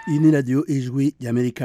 iyi ni radiyo ijwi ry'amerika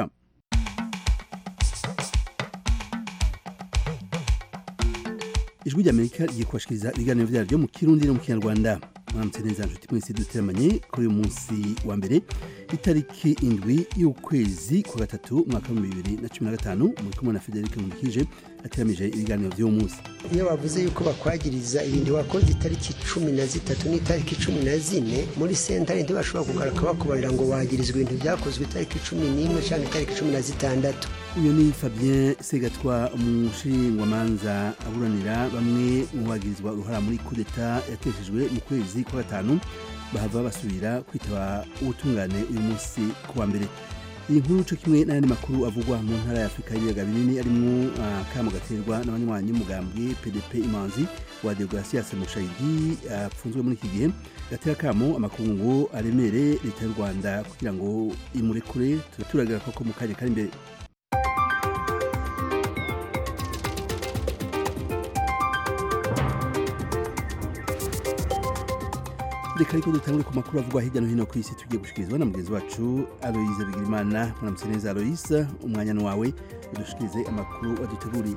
ijwi ry'amerika rigiye kubashikiriza ibiganiro byaryo mu kirundi no mu kinyarwanda mwaramutse neza nshuti mwese duteramanye kuri uyu munsi wa mbere itariki indwi y'ukwezi kwa gatatu umwaka w'ibihumbi bibiri na cumi na gatanu muri kumwe na federike nkundikije ateramije ibiganiro by'uwo munsi iyo bavuze yuko bakwagiriza ibintu wakoze itariki cumi na zitatu n'itariki cumi na zine muri sentare ntibashobora kugaruka bakubarira ngo wagirizwa ibintu byakozwe itariki cumi n'imwe cyangwa itariki cumi na zitandatu uyu ni fabien segatwa umushingwamanza aburanira bamwe mu bagirizwa uruhara muri kudeta yateshejwe mu kwezi kwa gatanu bahava basubira kwitaba ubutungane uyu munsi ku wa mbere iyi nkuru cyo kimwe n'ayandi makuru avugwa mu ntara ya afurika y'ibiyaga binini arimo akamo gaterwa n'abanywanyi b'umugambwe pdp imanzi wa deogratias mushayidi apfunzwe muri iki gihe gatera akamo amakungu aremere leta y'u rwanda kugira ngo imurekure turaturagara koko mu kanya kari imbere reka ariko dutangure ku makuru avugwa hirya no hino ku isi tugiye gushikirizwa na mugenzi wacu aloyize bigirimana muramutse neza aloyize umwanya ni wawe udushikirize amakuru waduteguriye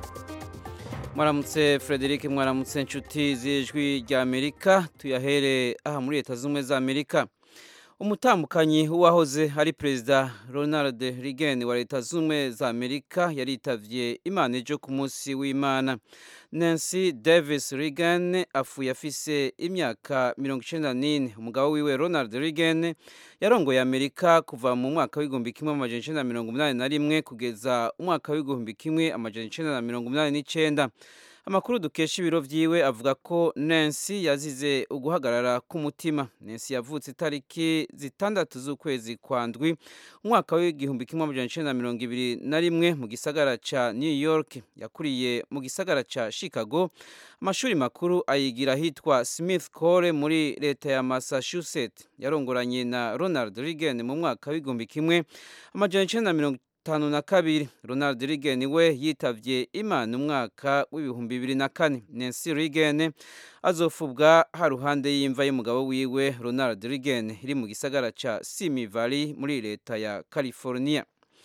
mwaramutse frederic mwaramutse inshuti z'ijwi rya amerika tuyahere aha muri leta z'ubumwe za amerika umutambukanyi w'uwahoze ari perezida ronald reagan wa leta z'ubumwe za amerika yaritavye imana ejo ku munsi w'imana nancy davis reagan apfuye afise imyaka mirongo icenda n'ine umugabo wiwe ronald reagan yarongoye amerika kuva mu mwaka w'igihumbi kimwe amajana icenda na mirongo umunani na rimwe kugeza umwaka w'igihumbi kimwe amajana icenda na mirongo umunani n'icenda amakuru dukesha ibiro vyiwe avuga ko Nancy yazize uguhagarara k'umutima Nancy yavutse itariki zitandatu z'ukwezi kwa ndwi umwaka w'igihumbi kimwe amajana icenda na mirongo ibiri na rimwe mu gisagara ca New York yakuriye mu gisagara ca Chicago amashuri makuru ayigira ahitwa Smith Core muri leta ya Massachusetts yarongoranye na Ronald Reagan mu mwaka w'igihumbi kimwe amajana icenda na mirongo itanu na kabiri ronald reagan we yitavye imana umwaka w'ibihumbi bibiri na kane nancy reagan azofubwa haruhande y'imva y'umugabo wiwe ronald reagan iri mu gisagara ca simi valley muri leta ya california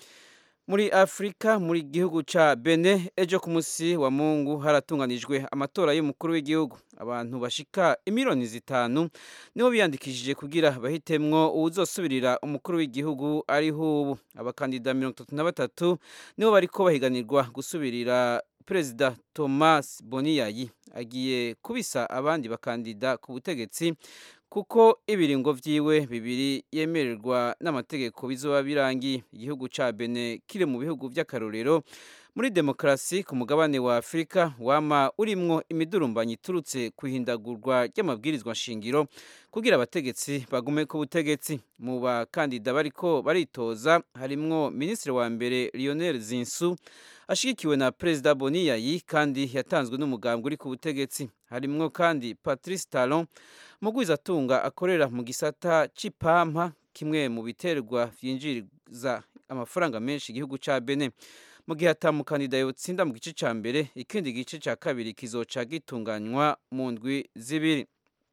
muri afurika muri gihugu ca bene ejo ku munsi wa mungu haratunganijwe amatora y'umukuru w'igihugu abantu bashika imiliyoni zitanu nibo biyandikishije kugira bahitemwo uwuzosubirira umukuru w'igihugu ariho ubu abakandida mirongo itatu na batatu nibo bariko bahiganirwa gusubirira perezida thomas boniyayi agiye kubisa abandi bakandida ku butegetsi kuko ibiringo vyiwe bibiri yemererwa n'amategeko bizoba birangiye igihugu ca Benin kiri mu bihugu vy'akarorero muri demokarasi ku mugabane wa Afurika wama urimwo imidurumbanyi iturutse kuhindagurwa ry'amabwirizwa nshingiro kugira abategetsi bagume ku butegetsi mu bakandida bariko baritoza harimwo minisitiri wa mbere Lionel Zinsu ashigikiwe na perezida Boniyayi kandi yatanzwe n'umugambwe uri ku butegetsi harimwo kandi Patrice Talon mugwizatunga akorera mu gisata c'ipampa kimwe mu biterwa vyinjiriza amafaranga menshi igihugu ca Benin mu gihe atamukandida yotsinda mu gice ca mbere ikindi gice ca kabiri kizoca gitunganywa mu ndwi zibiri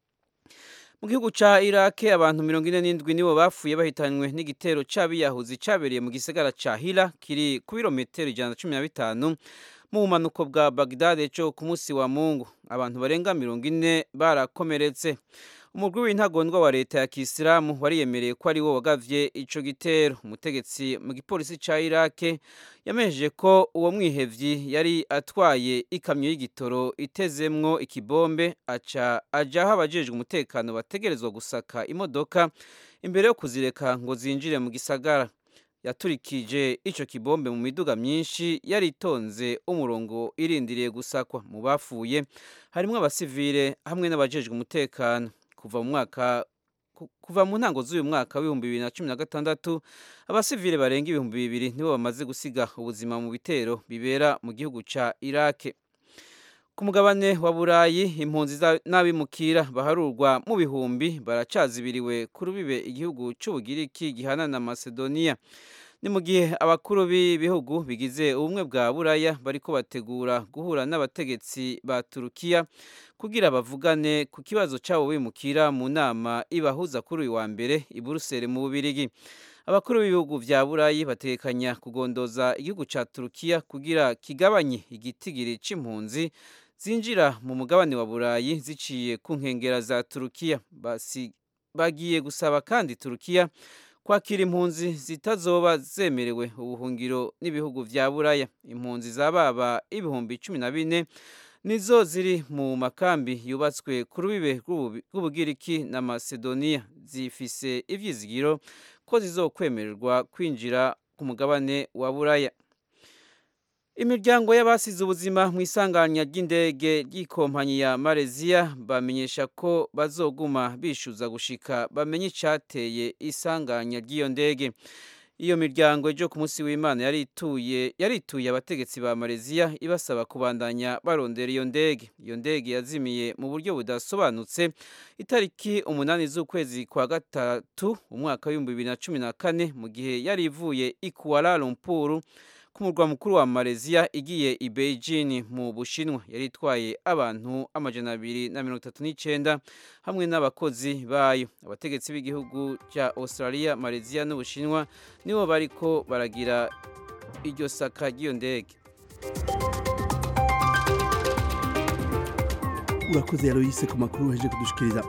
mu gihugu ca Iraq abantu mirongo ine n'indwi nibo bapfuye bahitanywe n'igitero c'abiyahuzi cabereye mu gisagara ca Hira kiri ku birometero ijana na cumi na bitanu mu bumanuko bwa Baghdad ejo ku munsi wa Mungu abantu barenga mirongo ine barakomeretse umugwi w'intagondwa wa leta ya kisilamu wariyemereye ko ari wo wagavye ico gitero umutegetsi mu gipolisi ca Iraq yamenyesheje ko uwo mwihevyi yari atwaye ikamyo y'igitoro itezemwo ikibombe aca ajaho abajejwe umutekano bategerezwa gusaka imodoka imbere yo kuzireka ngo zinjire mu gisagara yaturikije ico kibombe mu miduga myinshi yari itonze umurongo irindiriye gusakwa mu bapfuye harimwo abasivile hamwe n'abajejwe umutekano kuva mu mwaka kuva mu ntango z'uyu mwaka w'ibihumbi bibiri na cumi na gatandatu abasivile barenga ibihumbi bibiri nibo bamaze gusiga ubuzima mu bitero bibera mu gihugu ca Iraq ku mugabane wa burayi impunzi n'abimukira baharurwa mu bihumbi baracazibiriwe ku rubibe igihugu c'ubugiriki gihana na macedonia ni mu gihe abakuru b'ibihugu bigize ubumwe bwa buraya bariko bategura guhura n'abategetsi ba turukiya kugira bavugane ku kibazo cyabo bimukira mu nama ibahuza kuri uyu wa mbere i buruseli mu bubirigi abakuru b'ibihugu vya burayi batekanya kugondoza igihugu ca turukiya kugira kigabanye igitigiri c'impunzi zinjira mu mugabane wa burayi ziciye ku nkengera za turukiya bagiye gusaba kandi turukiya kwakira impunzi zitazoba zemerewe ubuhungiro n'ibihugu vya buraya impunzi zababa ibihumbi cumi na bine nizo ziri mu makambi yubatswe ku rubibe rw'ubugiriki na macedonia zifise ivyizigiro ko zizokwemererwa kwinjira ku mugabane wa buraya imiryango y'abasize ubuzima mu isanganya ry'indege ry'ikompanyi ya malaysia bamenyesha ko bazoguma bishyuza gushika bamenye icyateye isanganya ry'iyo ndege iyo miryango ejo ku munsi w'imana yarituye yarituye abategetsi ba malaysia ibasaba kubandanya barondera iyo ndege iyo ndege yazimiye mu buryo budasobanutse itariki umunani z'ukwezi kwa gatatu umwaka w'ibihumbi bibiri na cumi na kane mu gihe yari ivuye i kuala lumpur ku murwa mukuru wa malaysia igiye i beijing mu bushinwa yari itwaye abantu amajana abiri na mirongo itatu n'icyenda hamwe n'abakozi bayo abategetsi b'igihugu cya australia malaysia n'ubushinwa nibo bariko baragira iryo saka ry'iyo ndege urakoze yaroyise ku makuru uheje kudushikiriza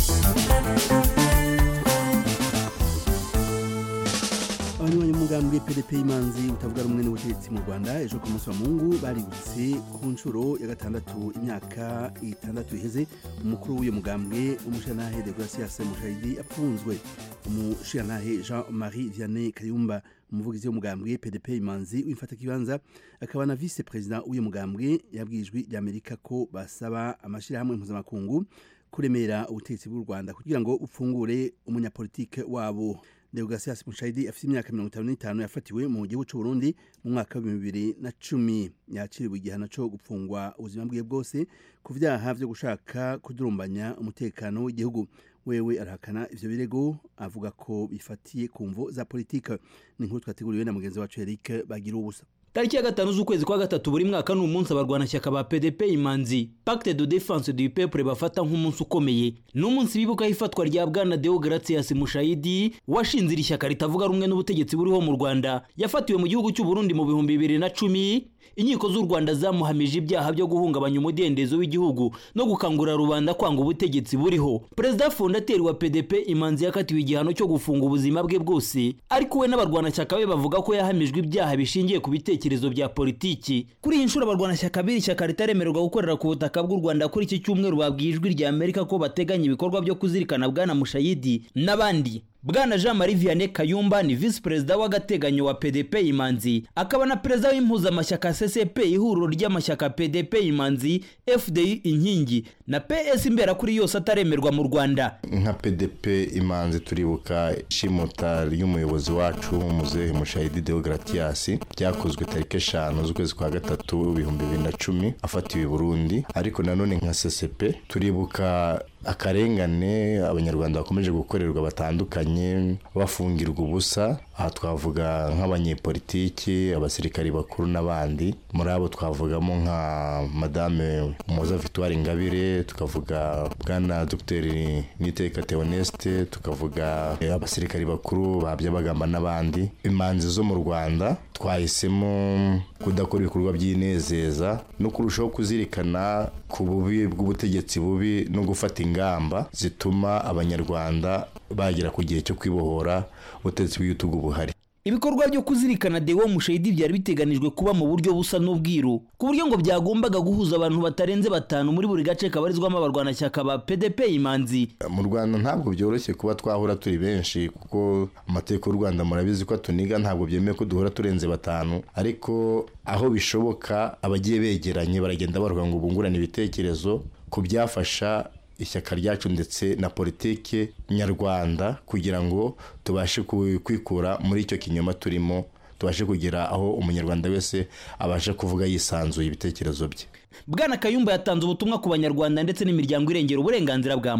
abanywanyi b'umugambwe pdp y'imanzi utavuga rumwe n'ubutegetsi mu rwanda ejo ku munsi wa mungu baributse ku nshuro ya gatandatu imyaka itandatu iheze umukuru w'uyu mugambwe umushirantahe degrasias mushayidi apfunzwe umushirantahe jean marie vianney kayumba umuvugizi w'umugambwe pdp imanzi w'imfatakibanza akaba na vice perezida w'uyu mugambwe yabwiye ijwi ry'amerika ko basaba amashyirahamwe mpuzamakungu kuremera ubutegetsi bw'u rwanda kugira ngo upfungure umunyapolitike wabo deogasias mushayidi afite imyaka mirongo itanu n'itanu yafatiwe mu gihugu cy'u burundi mu mwaka w'ibihumbi bibiri na cumi yakiriwe igihano cyo gupfungwa ubuzima bwe bwose ku vyaha vyo gushaka kudurumbanya umutekano w'igihugu wewe arahakana ivyo birego avuga ko bifatiye ku mvo za politike ni inkuru twateguriwe na mugenzi wacu eric bagira ubusa tariki ya gatanu z'ukwezi kwa gatatu buri mwaka ni umunsi abarwanashyaka ba pdp imanzi pacte de defense du peuple bafata nk'umunsi ukomeye ni umunsi bibukaho ifatwa rya bwana deo gratias mushayidi washinze iri shyaka ritavuga rumwe n'ubutegetsi buriho mu rwanda yafatiwe mu gihugu cy'u burundi mu bihumbi bibiri na cumi inkiko z'u rwanda zamuhamije ibyaha byo guhungabanya umudendezo w'igihugu no gukangurira rubanda kwanga ubutegetsi buriho perezida fondateri wa pdp imanzi yakatiwe igihano cyo gufunga ubuzima bwe bwose ariko we n'abarwanashyaka be bavuga ko yahamijwe ibyaha bishingiye ku bitekerezo bya politiki kuri iyi nshuro abarwanashyaka b'iri shyaka ritaremererwa gukorera ku butaka bw'u rwanda kuri iki cyumweru babwiye ijwi rya amerika ko bateganya ibikorwa byo kuzirikana bwana mushayidi n'abandi bwana jean marie vianney kayumba ni visi perezida w'agateganyo wa pdp imanzi akaba na perezida w'impuzamashyaka ccp ihuriro ry'amashyaka pdp imanzi fdi inkingi na ps imberakuri yose ataremerwa mu rwanda nka pdp imanzi turibuka ishimuta ry'umuyobozi wacu muzehe mushayidi deogratias ryakozwe tariki eshanu z'ukwezi kwa gatatu ibihumbi bibiri na cumi afatiwe i burundi ariko nanone nka ccp turibuka akarengane abanyarwanda bakomeje gukorerwa batandukanye bafungirwa ubusa aha twavuga nk'abanyepolitiki abasirikari bakuru n'abandi muri abo twavugamo nka madame umuhoza victoire ingabire tukavuga bwana dogiteri niteka theoneste tukavuga abasirikari bakuru babya bagamba n'abandi imanzi zo mu rwanda twahisemo kudakora ibikorwa by'inezeza no kurushaho kuzirikana ku bubi bw'ubutegetsi bubi no gufata ingamba zituma abanyarwanda bagera ku gihe cyo kwibohora ubutegetsi bw'igitugu buhari ibikorwa byo kuzirikana dewo mushayidi byari biteganijwe kuba mu buryo busa n'ubwiru ku buryo ngo byagombaga guhuza abantu batarenze batanu muri buri gace kabarizwamo abarwanashyaka ba pdp imanzi mu rwanda ntabwo byoroshye kuba twahura turi benshi kuko amategeko y'u rwanda murabizi ko tuniga ntabwo byemewe ko duhora turenze batanu ariko aho bishoboka abagiye begeranye baragenda bavuga ngo bungurane ibitekerezo ku byafasha ishyaka ryacu ndetse na politiki nyarwanda kugira ngo tubashe kwikura muri icyo kinyoma turimo tubashe kugera aho umunyarwanda wese abasha kuvuga yisanzuye ibitekerezo bye bwana kayumba yatanze ubutumwa ku banyarwanda ndetse n'imiryango irengera uburenganzira bwa muntu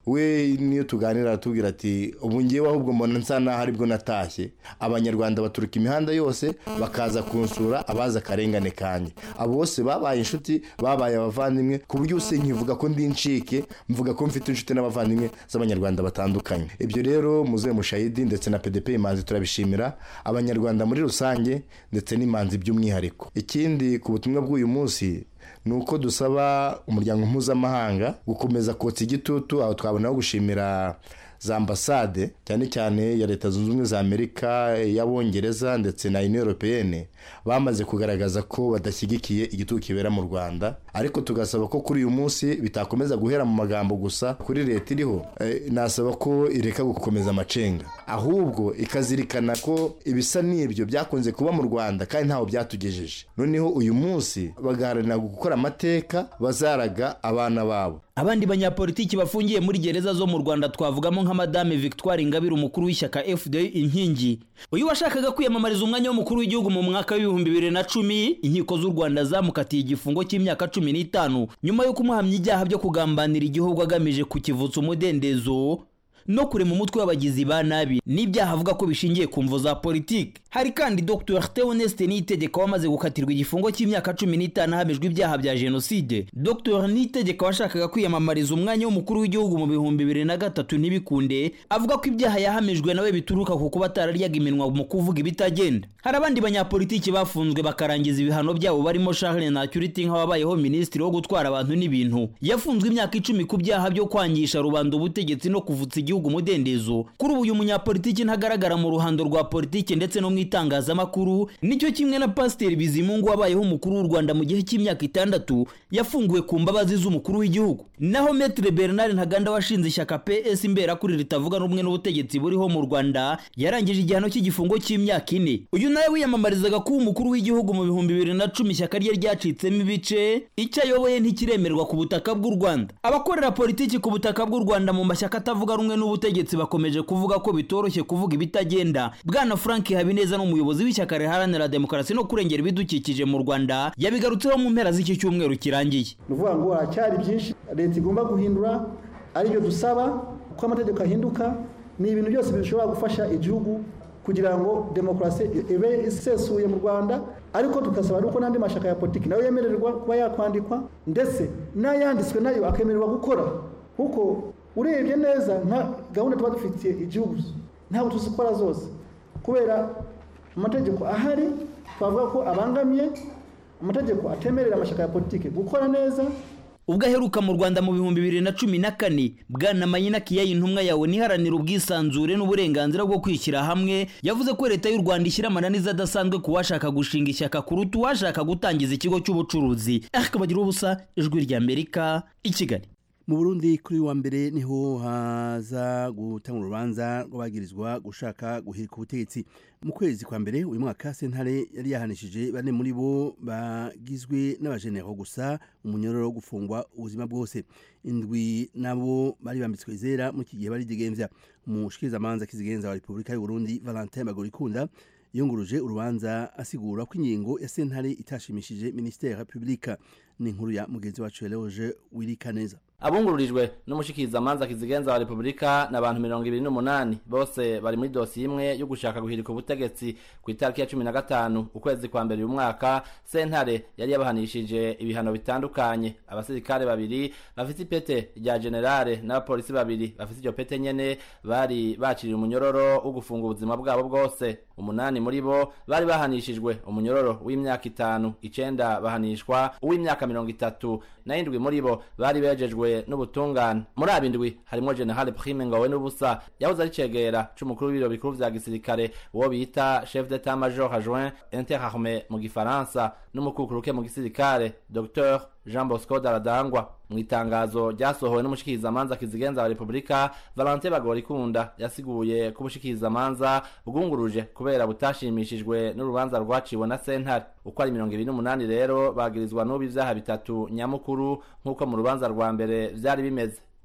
we niyo tuganira aratubwira ati ubu ngewe ahubwo mbona nsa naho aribwo natashye abanyarwanda baturuka imihanda yose bakaza kunsura abazi akarengane kanjye abo bose babaye inshuti babaye abavandimwe ku buryo use nkivuga ko ndi incike mvuga ko mfite inshuti n'abavandimwe z'abanyarwanda batandukanye ibyo rero muzehe mushayidi ndetse na pdp imanzi turabishimira abanyarwanda muri rusange ndetse n'imanzi by'umwihariko ikindi ku butumwa bw'uyu munsi ni uko dusaba umuryango mpuzamahanga gukomeza kotsa igitutu aho twabonaho gushimira za ambasade cyane cyane ya leta zunze ubumwe za amerika iy'abongereza ndetse na union européenne bamaze kugaragaza ko badashyigikiye igitugu kibera mu rwanda ariko tugasaba ko kuri uyu munsi bitakomeza guhera mu magambo gusa kuri leta iriho eh, nasaba ko ireka gukomeza amacenga ahubwo ikazirikana ko ibisa n'ibyo byakunze kuba mu rwanda kandi ntaho byatugejeje noneho uyu munsi bagaharanira gukora amateka bazaraga abana babo abandi banyapolitiki bafungiye muri gereza zo mu rwanda twavugamo nka madame victoire ingabire umukuru w'ishyaka fda inkingi uyu washakaga kwiyamamariza umwanya w'umukuru w'igihugu mu mwaka w'ibihumbi bibiri na cumi inkiko z'u rwanda zamukatiye igifungo cy'imyaka cumi n'itanu nyuma yo kumuhamya ibyaha byo kugambanira igihugu agamije kukivutsa umudendezo no kurema umutwe w'abagizi ba nabi n'ibyaha avuga ko bishingiye ku mvo za politiki hari kandi dr theoneste niyitegeka wamaze gukatirwa igifungo cy'imyaka cumi n'itanu ahamijwe ibyaha bya jenoside dr niyitegeka washakaga kwiyamamariza umwanya w'umukuru w'igihugu mu bihumbi bibiri na gatatu ntibikunde avuga ko ibyaha yahamijwe nawe bituruka ku kuba atararyaga iminwa mu kuvuga ibitagenda hari abandi banyapolitiki bafunzwe bakarangiza ibihano byabo barimo charles nacuriti nk'ababayeho minisitiri wo gutwara abantu n'ibintu yafunzwe imyaka icumi ku byaha byo kwangisha rubanda ubutegetsi no kuvutsa igihugu umudendezo kuri ubu uyu munyapolitiki ntagaragara mu ruhando rwa politiki ndetse no mu itangazamakuru nicyo kimwe na pasiteri bizimungu wabayeho umukuru w'u rwanda mu gihe cy'imyaka itandatu yafunguwe ku mbabazi z'umukuru w'igihugu naho metre bernard ntaganda washinze ishyaka ps imberakuri ritavuga rumwe n'ubutegetsi buriho mu rwanda yarangije igihano cy'igifungo cy'imyaka ine uyu nawe wiyamamarizaga kuba umukuru w'igihugu mu bihumbi bibiri na cumi ishyaka rye ryacitsemo ibice icyo ayoboye ntikiremerwa ku butaka bw'u rwanda abakorera politiki ku butaka bw'u rwanda mu mashyaka atavuga rumwe n'ubutegetsi bakomeje kuvuga ko bitoroshye kuvuga ibitagenda bwana frank habineza n'umuyobozi w'ishyaka riharanira demokarasi no kurengera ibidukikije mu rwanda yabigarutseho mu mpera z'iki cyumweru kirangiye ni ukuvuga ngo haracyari byinshi leta igomba guhindura aribyo dusaba ko amategeko ahinduka ni ibintu byose bishobora gufasha igihugu kugira ngo demokarasi ibe isesuye mu rwanda ariko tugasaba nuko n'andi mashyaka ya politiki nayo yemererwa kuba yakwandikwa ndetse n'ayanditswe nayo akemererwa gukora kuko urebye neza nka gahunda tuba dufitiye igihugu ntabwo tuzikora zose kubera amategeko ahari twavuga ko abangamiye amategeko atemerera amashyaka ya politiki gukora neza ubwo aheruka mu rwanda mu bihumbi bibiri na cumi na kane bwana mayina kiyayi intumwa yawe niharanira ubwisanzure n'uburenganzira bwo kwishyira hamwe yavuze ko leta y'u rwanda ishyira amananiza adasanzwe ku washaka gushinga ishyaka kuruta uwashaka gutangiza ikigo cy'ubucuruzi akabagira ubusa ijwi ry'amerika i kigali mu burundi kuri wa mbere niho haza gutanga urubanza rw'abagirizwa gushaka guhirika ubutegetsi mu kwezi kwa mbere uyu mwaka sentare yari yahanishije bane muri bo bagizwe n'abajenero gusa umunyororo wo gufungwa ubuzima bwose indwi nabo bari bambitswe izera muri iki gihe bari digemvya umushikirizamanza kizigenza wa repubulika y'uburundi valentin bagorikunda yunguruje urubanza asigura ko ingingo ya sentare itashimishije ministere publika ni inkuru ya mugenzi wacu Eloge Wirikaneza abungururijwe n'umushikirizamanza kizigenza wa repubulika ni abantu mirongo ibiri n'umunani bose bari muri dosiye imwe yo gushaka guhirika ubutegetsi ku itariki ya cumi na gatanu ukwezi kwa mbere uyu mwaka sentare yari yabahanishije ibihano bitandukanye abasirikare babiri bafite ipete rya generale n'abapolisi babiri bafite iryo pete nyene bari baciriye umunyororo wo gufunga ubuzima bwabo bwose umunani muri bo bari bahanishijwe umunyororo w'imyaka itanu icenda bahanishwa uw'imyaka mirongo itatu na indwi muri bo bari bejejwe n'ubutungane muri abo indwi harimo general prime ngowe n'ubusa yahoze ari cegera c'umukuru w'ibiro bikuru vya gisirikare uwo bita chef d'etat major adjoint interarme mu gifaransa n'umukukuruke mu gisirikare dr jean bosco daradangwa mu itangazo ryasohowe n'umushikirizamanza kizigenza wa repubulika valente bagorikunda yasiguye ko ubushikirizamanza bwunguruje kubera butashimishijwe n'urubanza rwaciwe na sentare uko ari mirongo ibiri n'umunani rero bagirizwa n'ubu ivyaha bitatu nyamukuru nk'uko mu rubanza rwa mbere vyari bimeze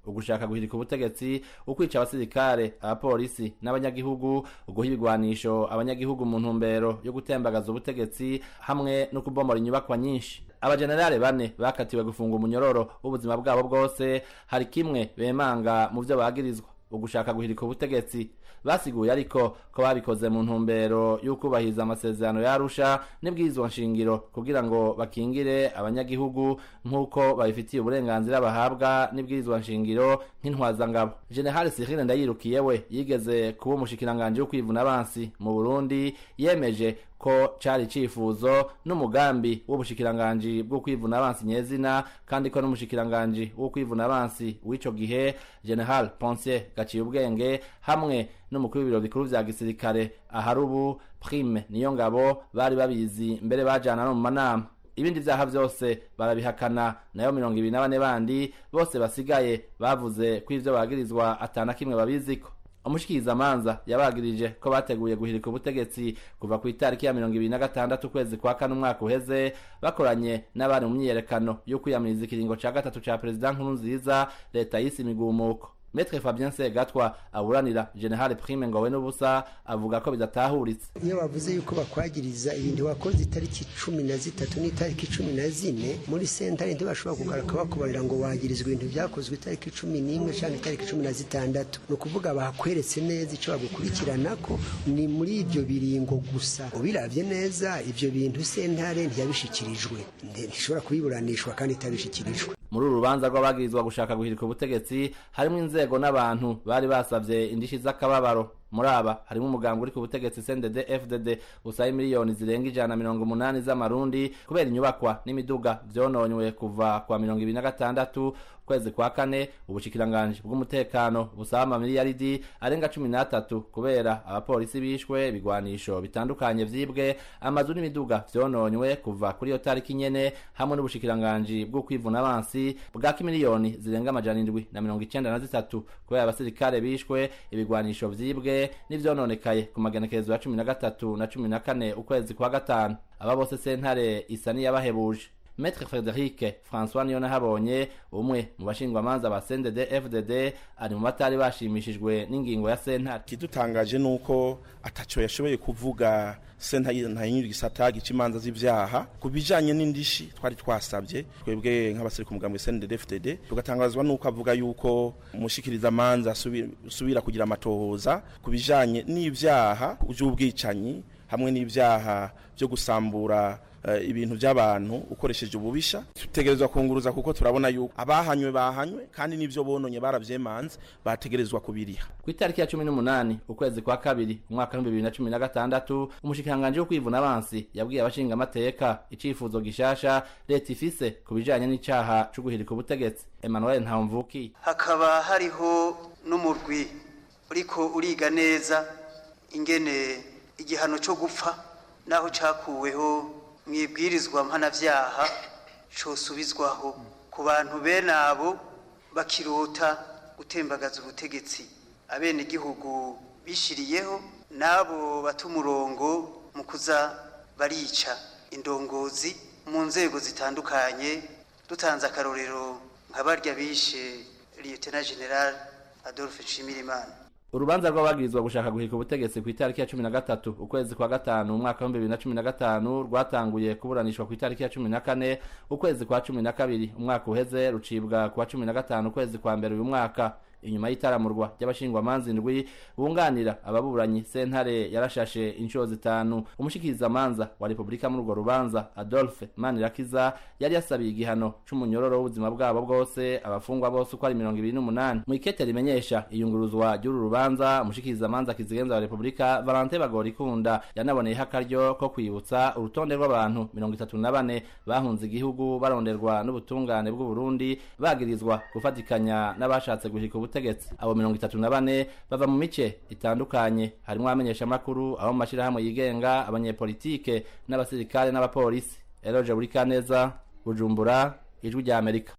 ugushaka guhirika ubutegetsi ukwica abasirikare abapolisi n'abanyagihugu uguha ibigwanisho abanyagihugu mu ntumbero yo gutembagaza ubutegetsi hamwe no kubomora inyubakwa nyinshi abajenerale bane bakatiwe gufunga umunyororo w'ubuzima bwabo bwose hari kimwe bemanga mu byo bagirizwa ugushaka guhirika ubutegetsi basiguye ariko ko babikoze mu ntumbero y'ukubahiriza amasezerano yarusha n'ibwirizwa nshingiro kugira ngo bakingire abanyagihugu nk'uko babifitiye uburenganzira bahabwa n'ibwirizwa nshingiro nk'intwazangabo general cyril ndayirukiye we yigeze kuba umushikiranganji wo kwivuna abansi mu burundi yemeje ko cari icifuzo n'umugambi w'ubushikiranganji bwo kwivuna abansi nyezina kandi ko n'umushikiranganji wo kwivuna abansi w'ico gihe general ponsier gaciye ubwenge hamwe n'umukuru w'ibiro bikuru vya gisirikare ahari ubu prime niyo ngabo bari babizi mbere bajana no mu manama ibindi vyaha vyose barabihakana nayo mirongo ibiri na bane bandi bose basigaye bavuze ko ivyo bagirizwa atana kimwe babiziko umushikirizamanza yabagirije ko bateguye guhirika ubutegetsi kuva ku itariki ya mirongo ibiri na gatandatu ukwezi kwa kane umwaka uheze bakoranye n'abari mu myiyerekano yo kwiyamiriza ikiringo ca gatatu ca perezida nkuru nziza leta yise imigumuko metre fabien segatwa aburanira general prime ngowe n'ubusa avuga ko bidatahuritse iyo bavuze yuko bakwagiriza ibintu wakoze itariki cumi na zitatu n'itariki cumi na zine muri sentare ntibashobora kugaruka bakubarira ngo wagirizwa ibintu byakozwe itariki cumi n'imwe cyangwa itariki cumi na zitandatu ni ukuvuga bakweretse neza icyo bagukurikirana ko ni muri ibyo biringo gusa ubiravye neza ibyo bintu sentare ntiyabishikirijwe ntishobora kubiburanishwa kandi itabishikirijwe muri uru rubanza rw'abagirizwa gushaka guhirika ubutegetsi harimo inzego n'abantu bari basavye indishi z'akababaro muri aba harimo umuganga uri ku butegetsi CNDD FDD usaba miliyoni zirenga ijana na mirongo umunani z'amarundi kubera inyubakwa n'imiduga vyononywe kuva kwa mirongo ibiri na gatandatu kwezi kwa kane ubushikiranganji bw'umutekano busaba amamiliyaridi arenga cumi n'atatu kubera abapolisi bishwe ibigwanisho bitandukanye vyibwe amazu n'imiduga vyononywe kuva kuri iyo tariki nyene hamwe n'ubushikiranganji bwo kwivuna abansi bwaka miliyoni zirenga amajana indwi na mirongo icenda na zitatu kubera abasirikare bishwe ibigwanisho vyibwe n'ivyononekaye ku magenekerezo ya cumi na gatatu na cumi na kane ukwezi kwa gatanu aba bose sentare isa n'iyabahebuje Maître Frederic François Niyonahabonye umwe mu bashingwamanza ba CNDD FDD ari mu batari bashimishijwe n'ingingo ya sentare kidutangaje nuko ataco yashoboye kuvuga sentare ntayinyu gisata gica imanza z'ivyaha ku bijanye n'indishi twari twasabye twebwe nk'abasiri ku mugambwe CNDD FDD tugatangazwa nuko avuga yuko umushikiriza manza subira kugira amatohoza ku bijanye n'ivyaha vy'ubwicanyi hamwe n'ivyaha byo gusambura ibintu by'abantu ukoresheje ububisha tutegerezwa kunguruza kuko turabona yuko abahanywe bahanywe kandi n'ibyo bononye baravyemanze bategerezwa kubiriha ku itariki ya cumi n'umunani ukwezi kwa kabiri umwaka w'ibihumbi bibiri na cumi na gatandatu umushikiranganji wo kwivuna abansi yabwiye abashinga amateka icifuzo gishasha leta ifise ku bijanye n'icaha co guhirika ubutegetsi emmanuel ntamvuki hakaba hariho n'umurwi uriko uriga neza ingene igihano co gupfa naho cakuweho mwibwirizwa mpanavyaha cosubizwaho ku bantu bene abo bakirota gutembagaza ubutegetsi abene igihugu bishiriyeho n'abo bata umurongo mu kuza barica indongozi mu nzego zitandukanye dutanze akarorero nka barya bishe lieutenant general adolphe nshimirimana urubanza rw'abagirizwa gushaka guhirika ubutegetsi ku itariki ya cumi na gatatu ukwezi kwa gatanu umwaka w'ibihumbi bibiri na cumi na gatanu rwatanguye kuburanishwa ku itariki ya cumi na kane ukwezi kwa cumi na kabiri umwaka uheze rucibwa ku wa cumi na gatanu ukwezi kwa mbere uyu mwaka inyuma y'itaramurwa ry'abashingwamanza indwi bunganira ababuranyi sentare yarashashe inshuro zitanu umushikirizamanza wa repubulika muri urwo rubanza adolphe manirakiza yari yasabiye igihano c'umunyororo w'ubuzima bwabo bwose abafungwa bose uko ari mirongo ibiri n'umunani mu ikete rimenyesha iyunguruzwa ry'uru rubanza umushikirizamanza kizigenza wa repubulika valente bagorikunda yanaboneyeho akaryo ko kwibutsa urutonde rw'abantu mirongo itatu na bane bahunze igihugu baronderwa n'ubutungane bw'uburundi bagirizwa gufatikanya n'abashatse guhirika ubutegetsi abo mirongo itatu na bane bava mu mice itandukanye harimwo abamenyeshamakuru abo mu mashirahamwe yigenga abanyepolitike n'abasirikare n'abapolisi eroje buri kaneza bujumbura ijwi rya amerika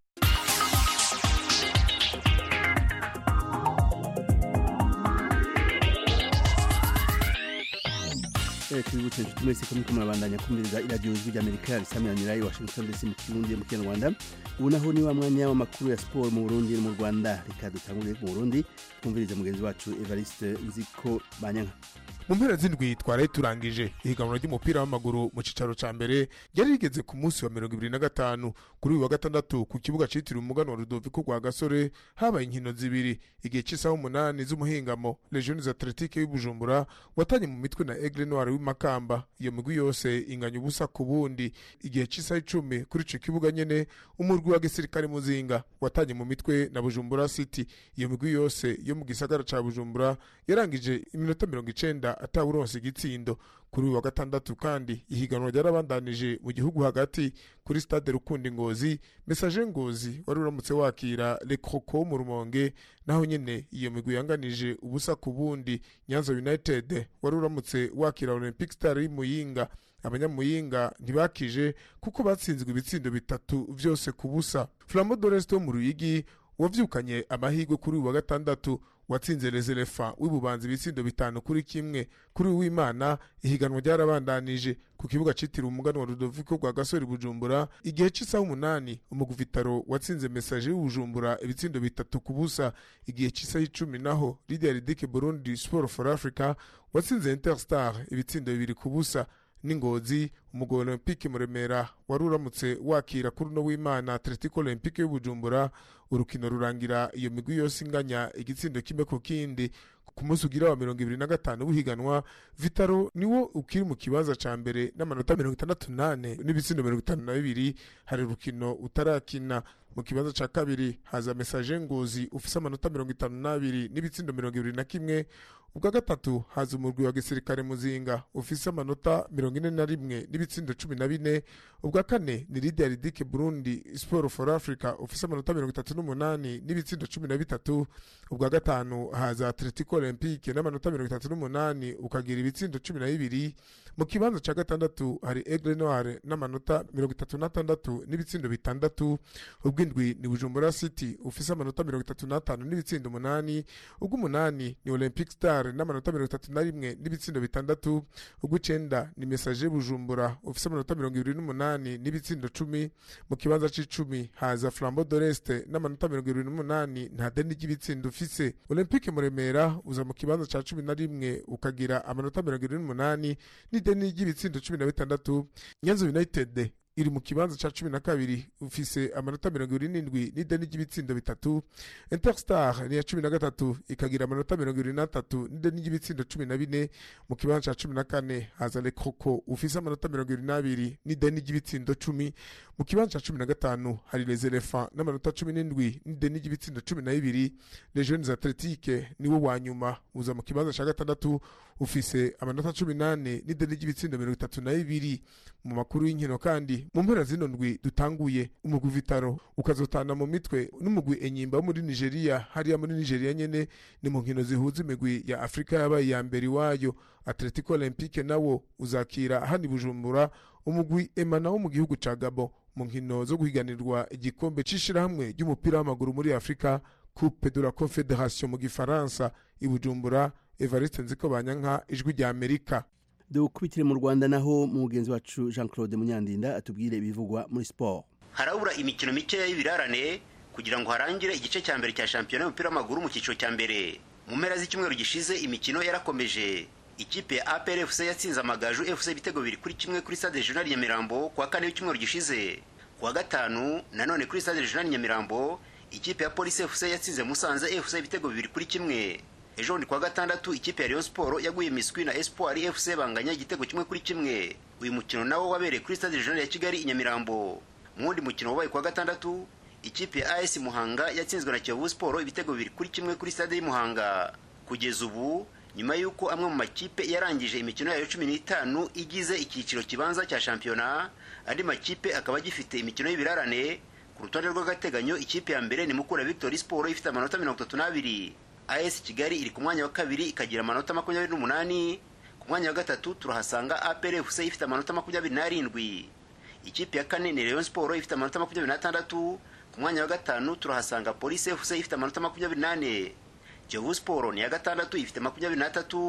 tubibutse inshuti mwese ko muriko murabandanya kumviriza iradiyo ijwi ry'amerika risamiranira i washington dc mu kirundi mu kinyarwanda ubu naho ni wa mwanya w'amakuru ya siporo mu burundi no mu rwanda reka dutangurire mu burundi twumvirize mugenzi wacu evariste nziko banyanka mu mpera z'indwi twaraye turangije ihiganwa ry'umupira w'amaguru mu cicaro ca mbere ryari rigeze ku munsi wa mirongo ibiri na gatanu kuri uyu wa gatandatu ku kibuga citiriwe umugano wa rudoviko rwa gasore habaye inkino zibiri igihe c'isaha umunani z'umuhingamo legiones atletique y'ubujumbura watanye mu mitwe na aigle noir w'imakamba iyo migwi yose inganya ubusa ku bundi igihe c'isaha icumi kuri ico kibuga nyene umurwi wa gisirikare muzinga watanye mu mitwe na bujumbura city iyo migwi yose yo mu gisagara ca bujumbura yarangije iminota mirongo icenda atawuronse igitsindo kuri uyu wa gatandatu kandi ihiganwa ryarabandanije mu gihugu hagati kuri stade rukundi ngozi mesaje ngozi wari uramutse wakira le croco mu rumonge naho nyene iyo migwi yanganije ubusa ku bundi nyanza united wari uramutse wakira olympic star y'imuyinga abanyamuyinga ntibakije kuko batsinzwe ibitsindo bitatu vyose ku busa flambo doreste wo mu ruyigi wavyukanye amahirwe kuri uyu wa gatandatu watsinze reserefa w'ibubanza ibitsindo bitanu kuri kimwe kuri uwimana ihiganwa ryarabandanije ku kibuga citiriwe umugano wa rudoviko rwa gasore bujumbura igihe c'isaha umunani umuguvitaro watsinze mesaje y'ubujumbura ibitsindo bitatu ku busa igihe c'isaha icumi naho lidia dike burundi sport for africa watsinze interstar ibitsindo bibiri ku busa n'ingozi umugabo olympique muremera wari uramutse wakira kuri uno w'imana atletico olympique y'ubujumbura urukino rurangira iyo migwi yose inganya igitsindo kimwe ku kindi ku munsi ugira wa mirongo ibiri na gatanu w'ihiganwa vitaro niwo ukiri mu kibanza ca mbere n'amanota mirongo itandatu nane n'ibitsindo mirongo itanu na bibiri hari urukino utarakina mu kibanza ca kabiri haza mesaje ngozi ufise amanota mirongo itanu n'abiri n'ibitsindo mirongo ibiri na kimwe ubwa gatatu haza umurwi wa gisirikare muzinga ufise amanota mirongo ine na rimwe n'ibitsindo cumi na bine ubwa kane ni lidia ridike burundi sport for africa ufise amanota mirongo itatu n'umunani n'ibitsindo cumi na bitatu ubwa gatanu haza atletico olympique n'amanota mirongo itatu n'umunani ukagira ibitsindo cumi na bibiri mu kibanza ca gatandatu hari aigle noir n'amanota mirongo itatu n'atandatu n'ibitsindo bitandatu ubw'indwi ni bujumbura city ufise amanota mirongo itatu n'atanu n'ibitsindo umunani ubw'umunani ni olympic star n'amanota mirongo itatu na rimwe n'ibitsindo bitandatu ubw'icenda ni message bujumbura ufise amanota mirongo ibiri n'umunani n'ibitsindo cumi mu kibanza c'icumi haza flambo doreste n'amanota mirongo ibiri n'umunani nta deni ry'ibitsindo ufise olympique muremera uza mu kibanza ca cumi na rimwe ukagira amanota mirongo ibiri n'umunani n'ideni ry'ibitsindo cumi na bitandatu nyanza united iri mu kibanza ca cumi na kabiri ufise amanota mirongo ibiri n'indwi n'ideni ry'ibitsindo bitatu interstar ni iya cumi na gatatu ikagira amanota mirongo ibiri n'atatu n'ideni ry'ibitsindo cumi na bine mu kibanza ca cumi na kane haza le croco ufise amanota mirongo ibiri n'abiri n'ideni ry'ibitsindo cumi mu kibanza ca cumi na gatanu hari les elephants n'amanota cumi n'indwi n'ideni ry'ibitsindo cumi na bibiri les jeunes atletique niwo wa nyuma uza mu kibanza ca gatandatu ufise amanota cumi n'ane n'ideni ry'ibitsindo mirongo itatu na bibiri mu makuru y'inkino kandi mu mpera zino ndwi dutanguye umugwi vitaro ukazotana mu mitwe n'umugwi enyimba wo muri nigeria hariya muri nigeria nyene ni mu nkino zihuza imigwi ya afurika yabaye iya mbere iwayo atletico olympique nawo uzakira hani bujumbura umugwi emana wo mu gihugu ca gabo mu nkino zo guhiganirwa igikombe c'ishirahamwe ry'umupira w'amaguru muri afurika coupe de la confederation mu gifaransa i bujumbura evariste nziko banyanka ijwi rya amerika dukubitire mu rwanda naho mugenzi wacu jean claude munyandinda atubwire ibivugwa muri siporo harabura imikino mikeya y'ibirarane kugira ngo harangire igice cya mbere cya shampiyona y'umupira w'amaguru mu cyiciro cya mbere mu mpera z'icyumweru gishize imikino yarakomeje ikipe ya apr fc yatsinze amagaju fc ibitego bibiri kuri kimwe kuri stade regional nyamirambo ku wa kane w'icyumweru gishize ku wa gatanu nanone kuri stade regional nyamirambo ikipe ya polisi fc yatsinze musanze fc ibitego bibiri kuri kimwe ejo bundi kuwa gatandatu ikipe ya Rayon Sport yaguye miswi na Espoir FC banganya igitego kimwe kuri kimwe uyu mukino nawo wabereye kuri stade regional ya Kigali i Nyamirambo mu wundi mukino wabaye kuwa gatandatu ikipe ya AS Muhanga yatsinzwe na Kiyovu Sport ibitego bibiri kuri kimwe kuri stade y'Muhanga kugeza ubu nyuma y'uko amwe mu makipe yarangije imikino yayo cumi n'itanu igize icyiciro kibanza cya shampiyona andi makipe akaba agifite imikino y'ibirarane ku rutonde rw'agateganyo ikipe ya mbere ni Mukura Victory Sport ifite amanota mirongo itatu n'abiri AS Kigali iri ku mwanya wa kabiri ikagira amanota makumyabiri n'umunani ku mwanya wa gatatu turahasanga APR FC ifite amanota makumyabiri n'arindwi ikipe ya kane ni Rayon Sport ifite amanota makumyabiri n'atandatu ku mwanya wa gatanu turahasanga Police FC ifite amanota makumyabiri n'ane Kiyovu Sport ni iya gatandatu ifite makumyabiri n'atatu ku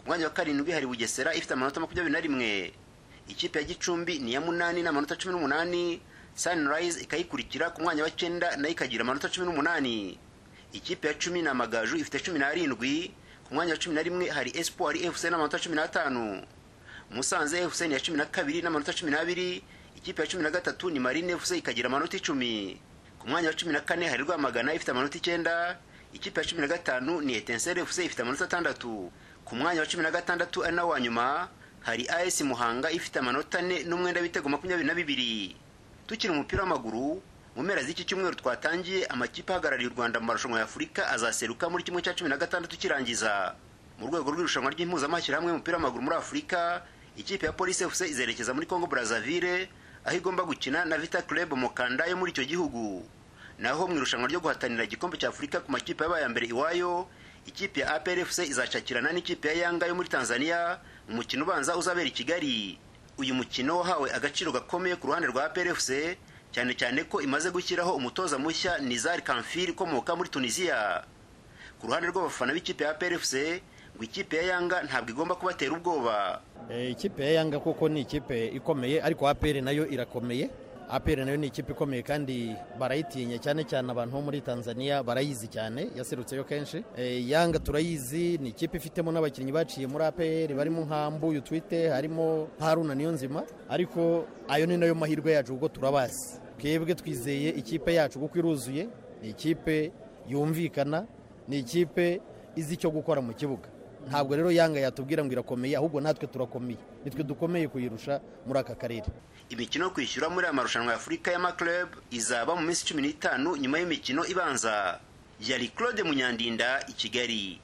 ku mwanya wa karindwi hari bugesera ifite amanota makumyabiri na rimwe ikipe ya gicumbi ni iya munani n'amanota cumi n'umunani sunrise ikayikurikira ku mwanya wa cyenda nayo ikagira amanota cumi n'umunani ikipe ya cumi ni amagaju ifite cumi n'arindwi ku mwanya wa cumi na rimwe hari espoir fc n'amanota cumi n'atanu musanze fc ni iya cumi na kabiri n'amanota cumi n'abiri ikipe ya cumi na gatatu ni marine fc ikagira amanota icumi ku mwanya wa cumi na kane hari rwamagana ifite amanota icyenda ikipe ya cumi na gatanu ni etensere fc ifite amanota atandatu ku mwanya wa cumi na gatandatu ari nawo wa nyuma hari as muhanga ifite amanota ane n'umwenda w'ibitego makumyabiri na bibiri tukiri umupira w'amaguru mu mpera z'iki cyumweru twatangiye amakipe ahagarariye u rwanda mu marushanwa ya afurika azaseruka muri kimwe cya cumi na gatandatu kirangiza mu rwego rw'irushanwa ry'impuzamashyirahamwe y'umupira w'amaguru muri afurika ikipe ya polisi fc izerekeza muri congo brazzaville aho igomba gukina na vita club mukanda yo muri icyo gihugu naho mu irushanwa ryo guhatanira igikombe cya afurika ku makipe yabaye mbere iwayo ikipe ya apr fc izacakirana n'ikipe ya yanga yo muri tanzania mu mukino ubanza uzabera i kigali uyu mukino wahawe agaciro gakomeye ku ruhande rwa apr fc cyane cyane ko imaze gushyiraho umutoza mushya nizar kamfir ukomoka muri tunisiya ku ruhande rw'abafana b'ikipe ya apr fc ngo ikipe ya yanga ntabwo igomba kubatera ubwoba ikipe ya yanga kuko ni ikipe ikomeye ariko apr nayo irakomeye apr nayo ni ikipe ikomeye kandi barayitinya cyane cyane abantu bo muri tanzania barayizi cyane yaserutseyo kenshi yanga turayizi ni ikipe ifitemo n'abakinnyi baciye muri apr barimo nka mbuyu twite harimo haruna niyo nzima ariko ayo ni nayo mahirwe yacu kuko turabazi twebwe twizeye ikipe yacu kuko iruzuye ni ikipe yumvikana ni ikipe izi icyo gukora mu kibuga ntabwo rero yanga yatubwira ngo irakomeye ahubwo natwe turakomeye nitwe dukomeye kuyirusha muri aka karere imikino yo kwishyura muri aya marushanwa ya afurika y'amaklub izaba mu minsi cumi n'itanu nyuma y'imikino ibanza yari claude munyandinda i kigali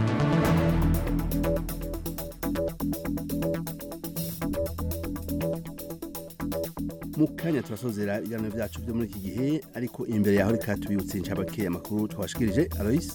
mu kanya turasozera ibiganiro byacu byo muri iki gihe ariko imbere yaho reka tubibutse inshabake amakuru twashikirije aloyce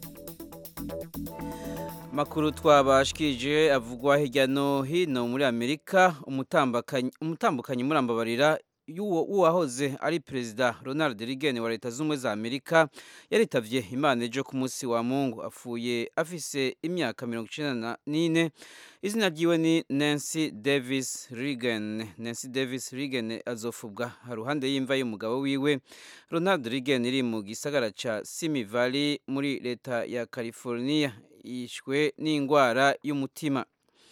makuru twabashikije avugwa hirya no hino muri amerika umutambukanyi murambabarira w'uwahoze ari perezida ronald reagan wa leta z'ubumwe za amerika yaritavye imana ejo ku munsi wa mungu apfuye afise imyaka mirongo icenda n'ine izina ryiwe ni nancy davis reagan nancy davis reagan azofubwa haruhande y'imva y'umugabo wiwe ronald reagan iri mu gisagara ca simi valley muri leta ya california yishwe n'indwara y'umutima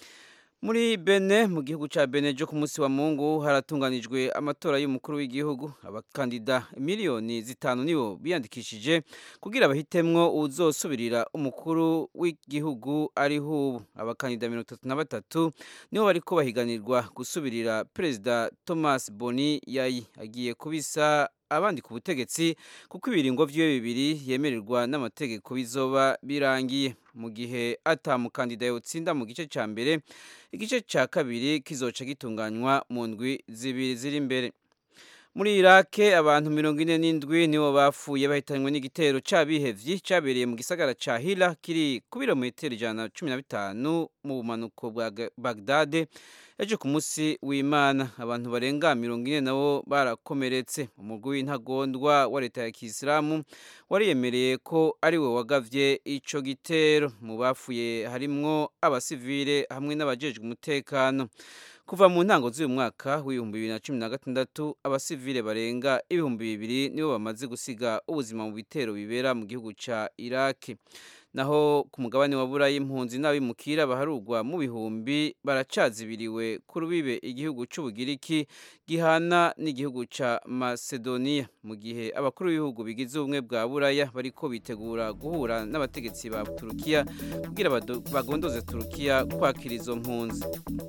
muri bene mu gihugu cya bene cyo ku munsi wa mungu haratunganijwe amatora y'umukuru w'igihugu abakandida miliyoni zitanu nibo biyandikishije kugira bahitemwo uzosubirira umukuru w'igihugu ariho ubu abakandida mirongo itatu na batatu nibo bariko bahiganirwa gusubirira perezida thomas boni yayi agiye kubisa abandi ku butegetsi kuko ibiringo vyiwe bibiri yemererwa n'amategeko bizoba birangiye mu gihe atamukandida yotsinda mu gice ca mbere igice ca kabiri kizoca gitunganywa mu ndwi zibiri ziri imbere muri irake abantu mirongo ine n'indwi nibo bapfuye bahitanywe n'igitero c'abihevyi cabereye mu gisagara ca hira kiri ku birometero ijana na cumi na bitanu mu bumanuko bwa bagdade ejo ku munsi w'imana abantu barenga mirongo ine nabo barakomeretse umugwi w'intagondwa wa leta ya kisilamu wariyemereye ko ari we wagavye ico gitero mu bapfuye harimwo abasivile hamwe n'abajejwe umutekano kuva mu ntango z'uyu mwaka w'ibihumbi bibiri na cumi na gatandatu abasivile barenga ibihumbi bibiri nibo bamaze gusiga ubuzima mu bitero bibera mu gihugu ca iraki naho ku mugabane wa burayi impunzi n'abimukira baharugwa mu bihumbi baracazibiriwe ku rubibe igihugu c'ubugiriki gihana n'igihugu ca macedonia mu gihe abakuru b'ibihugu bigize ubumwe bwa buraya bariko bitegura guhura n'abategetsi ba turukiya kugira bagondoze turukiya kwakira izo mpunzi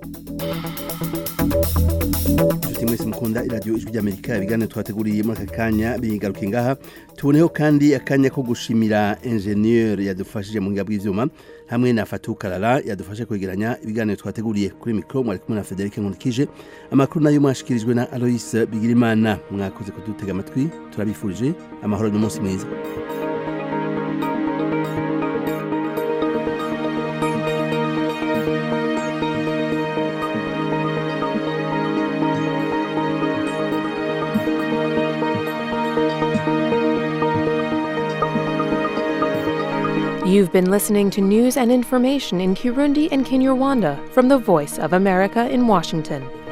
inshuti mwese mukunda iradiyo ijwi ry'amerika ibiganiro twateguriye muri aka kanya bigaruke ngaha tuboneho kandi akanya ko gushimira enjeniyeri yadufashije mu ngiga bw'ibyuma hamwe na fatu karara yadufashe kwegeranya ibiganiro twateguriye kuri mikoro mwari kumwe na federic nkurikije amakuru nayo mwashikirijwe na aloyce bigirimana mwakoze kudutega amatwi turabifurije amahoro n'umunsi mwiza You've been listening to news and information in Kirundi and Kinyarwanda from the Voice of America in Washington.